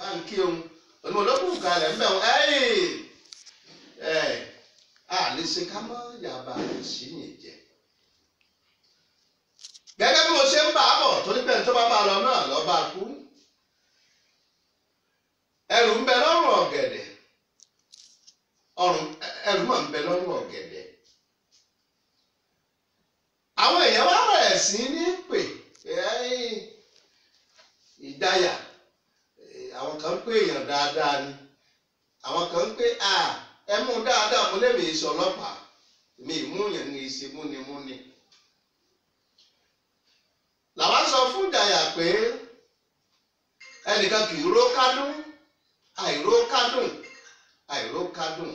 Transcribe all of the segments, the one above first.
báńkì òun onímọ̀ ló kù kalẹ̀ ń bẹ̀ wọ́n ẹ́yìn ẹ̀ a lè ṣe ká mọ́ yàrá sí yìí jẹ. gẹ́gẹ́ bí mo ṣe ń bá a bọ̀ torí pé tó bá bá a lọ náà lọ́ bá a kú ẹrù ń bẹ lọ́rùn ọ̀gẹ̀dẹ̀ ọrùn ẹrù máa ń bẹ lọ́rùn ọ̀gẹ̀dẹ̀ àwọn èèyàn wá bẹ̀rẹ̀ sí ní pè ẹ́yìn ìdáyà àwọn kan ń pè èèyàn dáadáa ni àwọn kan ń pè à ẹ mú dáadáa mo lè mi sọ ọlọ́pàá mi ìmúyàn ní ìṣe múnimúni làwọn sọ fún ìdáyà pé ẹnìkan kì í ró kádùn àìró kádùn àìró kádùn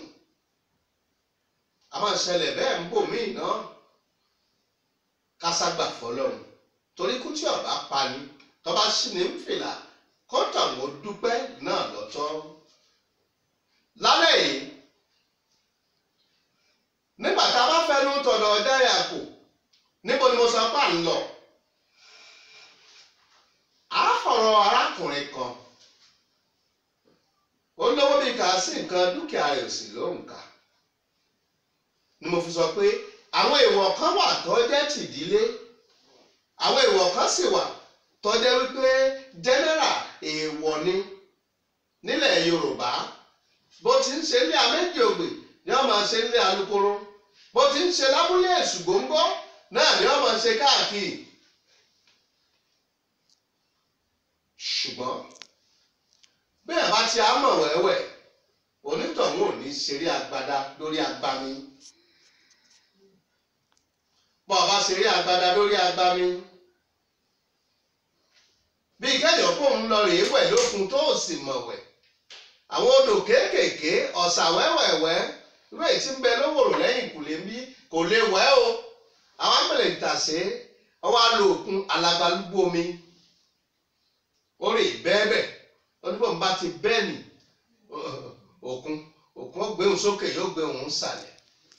a máa ṣẹlẹ̀ bẹ́ẹ̀ ń bò míì náà káságbà fọlọ́run torí kú tí ọba pani tọba sì ní fìlà kọ́ńtà wọn dúpẹ́ náà lọ́tọ́ lálẹ́ yìí nígbà tá a bá fẹnu tọ̀dọ̀ ọ̀dáyà kù níbo ni mo sọ pà ń lọ a fọ̀rọ̀ arákùnrin kan ó lówó bí kà á sí nǹkan dúkìá rẹ̀ sì ló ń kà ni mo fi sọ pé àwọn èèwọ̀ kan wà tó jẹ́ tìdílé àwọn èèwọ̀ kan sì wà tó jẹ́ wípé general èèwọ̀ ni nílẹ̀ Yorùbá bó ti ń ṣe ilé améjì ògbè ni wọ́n máa ṣe ilé alukoro bó ti ń ṣe lábúlé èṣùgbóńgbó náà ni wọ́n máa ṣe káàkiri ṣùgbọ́n bẹ́ẹ̀ bá ti á mọ̀ wẹ́wẹ́ onítọ̀hún ò ní ṣeré agbada lórí agbami bọ́ ọba ṣeré agbada lórí agbami bí kẹ́yọ̀ kó ń lọ rèé wẹ̀ lókun tó sì mọ̀ wẹ̀ àwọn odò kéékèèké ọ̀sà wẹ́wẹ̀wẹ́ ìwé tí ń bẹ lówòrò lẹ́yìn kò lè bí kò lè wẹ́ o àwọn àgbẹ̀lẹ̀ ìtàsé ọwọ́ á lo òkun alagbalúgbó omi ó rè bẹ́ẹ̀bẹ̀ oníbò ń bá ti bẹ́ẹ̀ nì òkun òkun ó gbé òun sókè yóò gbé òun sàlẹ̀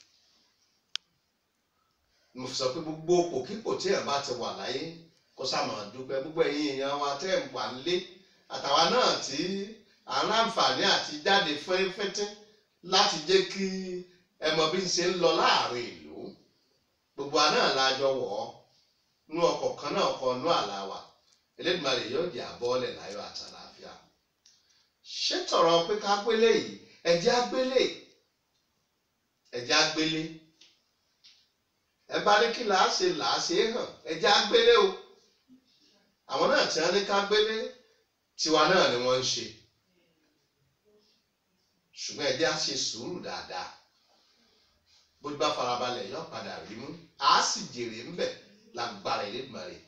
mo sọ pé gbogbo òpòkípò tí ẹ̀ bá ti wà láyé kó sàmà dúpẹ́ gbogbo ẹ̀yin èèyàn wa tẹ́ ẹ̀ wà nílé àtàwa náà tí à ń láǹfààní àti jáde fẹ́rẹ́fẹ́tẹ́ láti jẹ́ kí ẹ mọ bí ń ṣe ń lọ láàrin ìlú gbogbo àná làjọ wọ̀ ọ́ nú ọkọ̀ kan náà kọ nú àlá wa Elédùmarè yóò jẹ́ àbọ́ọ̀lẹ̀ láyọ̀ àtàlàáfíà ṣé tọ̀rọ̀ pé ká gbélé yìí ẹ̀jẹ̀ àgbélé ẹ̀jẹ̀ àgbélé ẹ bá ní kí làá ṣe làá ṣe é hàn ẹ̀jẹ̀ àgbélé o àwọn náà tí wọ́n ní ká gbélé tiwa náà ni wọ́n ń ṣe ṣùgbọ́n ẹ̀jẹ̀ á ṣe sùúrù dáadáa bó bá farabalẹ̀ yọ padà rí mú á sì jèrè ńbẹ̀ lágbára Elédùmarè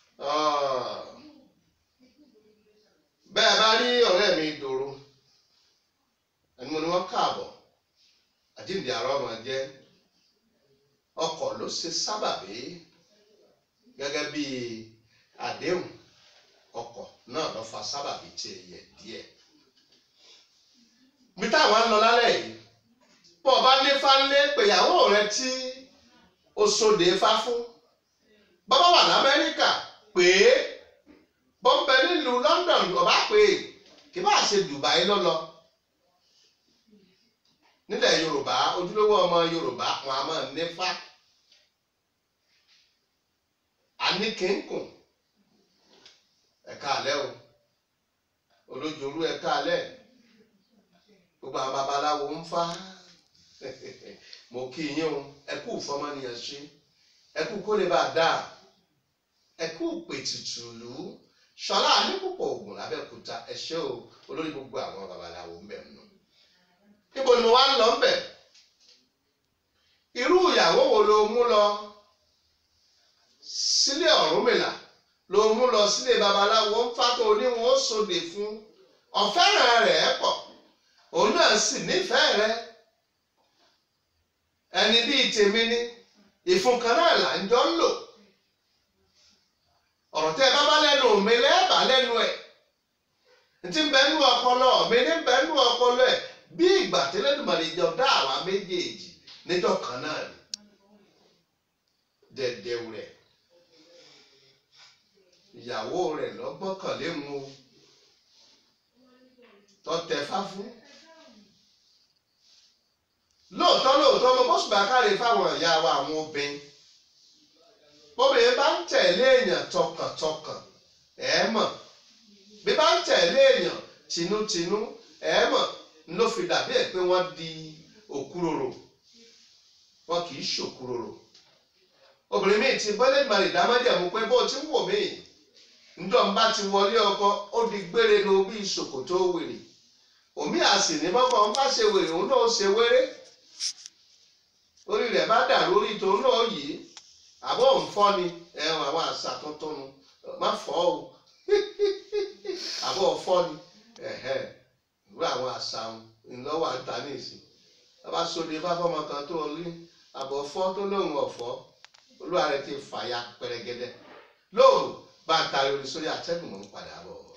bẹ́ẹ̀ bá rí ọ̀rẹ́ mi dòrò ẹni mo ní wọ́n káàbọ̀ àjíǹde àrọ́ ọmọ jẹ́ ọkọ̀ ló ṣe sábàbí gẹ́gẹ́ bí àdéhùn ọkọ̀ náà lọ fa sábàbí tí ẹ yẹ díẹ̀ bí táwọn ń lọ lálẹ́ yìí bọ́ ọba ní fánlé pèyàwó rẹ tí o sòdè fá fún bàbá wà lamẹ́ríkà pé bọ́m̀bẹ nílùú London ọba pé kí bá ṣe Dubai lọ́lọ́ nílẹ̀ Yorùbá ojúlówó ọmọ Yorùbá wọn a máa nífà àníkínkùn ẹ̀ka alẹ́ o olójooru ẹ̀ka alẹ́ gbogbo àwọn babaláwo ń fá mo kí yín o ẹ kú fọmọnìyàn ṣe ẹ kú kó lè bá a dáa ẹ kú pètùtù lù ú ṣọlá àníkùpọ̀ ògùn lábẹ́òkúta ẹ ṣé o olórí gbogbo àwọn babaláwo ń bẹ̀ nù. níbo ni mo wá ń lọ ń bẹ̀? irú ìyàwó wo ló mú lọ sílé Ọ̀rúnmìlà ló mú lọ sílé babaláwo ń fátó oníwọ̀n ó sòdè fún ọ̀fẹ́ràn rẹ̀ pọ̀ òun náà sì nífẹ̀ẹ́ rẹ̀ ẹni bíi tèmi ni ìfun kan náà là ń jọ ń lò ọ̀rọ̀ tẹ́ ẹ bá bá lẹ́nu mi lẹ́ẹ̀bà lẹ́nu ẹ̀ ntí bẹ́ẹ̀ nú ọpọlọ mi ní bẹ́ẹ̀ nú ọpọlọ ẹ̀ bí ìgbà tẹ́lẹ̀dùmarè jọ dá àwa méjèèjì níjọ́ kan náà ni dẹ̀dẹ̀wù rẹ̀ ìyàwó rẹ̀ lọ́gbọ́kànlé mu tó tẹ̀fá fún lóòótọ́ lóòótọ́ mo bọ́sùn bá káre fáwọn ìyá wa àwọn obìnrin obìnrin bá ń tẹ̀lé èèyàn tọkàntọkàn ẹ̀ mọ̀ bí bá ń tẹ̀lé èèyàn tinútinú ẹ̀ mọ̀ ló fi dàbí ẹ̀ pé wọ́n di òkúròrò wọn kì í ṣòkúròrò obìnrin míì ti bọ́lẹ̀ ìmọ̀ ìdámọ́jẹ̀mú pé bó ti ń wò mí ńdọ̀ ń bá ti wọlé ọkọ ó di gbére lo bí ṣòkòtò wèrè òmí àsì ní bọ́kọ̀ ń bá ṣe wèrè òun náà ṣe wéré orí rẹ̀ bá dà lórí tòun náà yìí àbọ̀ ń fọ́ ni ẹ̀wọ̀n àwọn àṣà tuntun nu má fọ́ o àbọ̀ fọ́ ni ìwé àwọn àṣà ńlọ́wọ́ àgbà ní ìsìn bàbá sóde fáfọ́mọ kan tó rí àbọ̀ fọ́ tó lóun ọ̀fọ́ olúwa rẹ̀ ti fàya pẹrẹgẹdẹ lóòrùn bá ń tari orí sórí àtẹ́gùn mọ́ ń padà bọ̀.